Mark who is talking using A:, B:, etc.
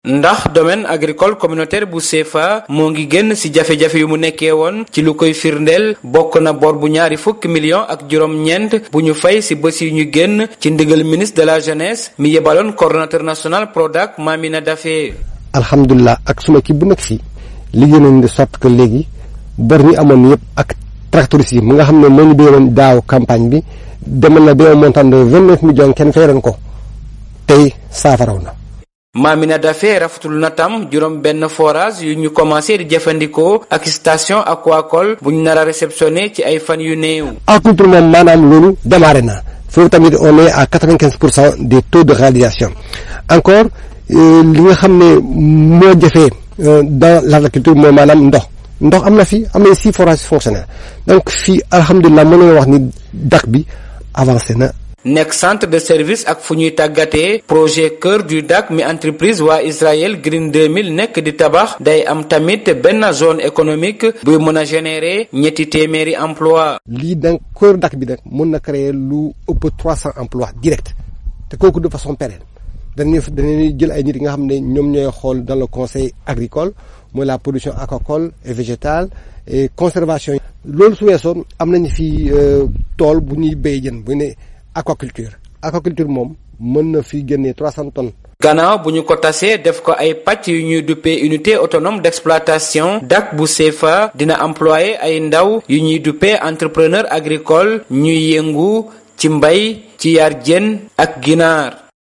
A: ndax domaine agricole communautaire bu CFA moo ngi génn ci jafe-jafe yu mu nekkee woon ci lu koy firndeel bokk na bor bu ñaari fukki millions ak juróom-ñeent bu ñu fay ci bés yu ñu génn ci ndigal ministre de la jeunesse mi yebaloon coordonnateur national Prodac Mamina Daffé.
B: alhamdulilah ak suma kii bu nekk fii liggéey nañ de sorte que léegi bor ñu amoon yëpp ak tracteurs yi mu nga xam ne moo ñu béyoon daaw campagne bi demal na ba un montant de vingt neuf millions kenn fayoon ko tey saafaraw na.
A: Mamina Daffé rafetul na tam juróom benn forage yu ñu commencé di jëfandikoo ak station aquacole bu ñu nar a réceptionné ci ay fan yu néew.
B: agriculture moom maanaam loolu démarré na foofu tamit on est à quatre vingt quinze pour cent des taux de réalisation encore li nga xam ne moo jafee dans l'agriculture mooy maanaam ndox ndox am na fi am na six forages fonctionnels donc fii alhamdulilah mën nañoo wax ni dak bi avancé na.
A: nekk centre de service ak fu ñuy tàggatee projet cœur du Dak mi entreprise waa Israël Green 2000 nekk di tabax day am tamit benn zone économique buy mën a générer ñetti téeméeri emploi
B: lii donc cœur Dak bi nag mën na créer lu ëpp trois cents emplois direct te kooku de façon pérenne dañuy dañuy jël ay nit yi nga xam ne ñoom ñooy xool dans le conseil agricole mooy la production aquacole et végétale et conservation loolu su weesoon am nañu fi tool bu ñuy béy jën bu ne aquaculture aquaculture moom mën na fi génnee trois cent tonnes.
A: gannaaw bu ñu ko tasee def ko ay pàcc yu ñuy duppee unité autonome d'exploitation dak bu CFA dina employé ay ndaw yu ñuy duppee entrepreneur agricole ñuy yëngu ci mbay ci yar jën ak ginaar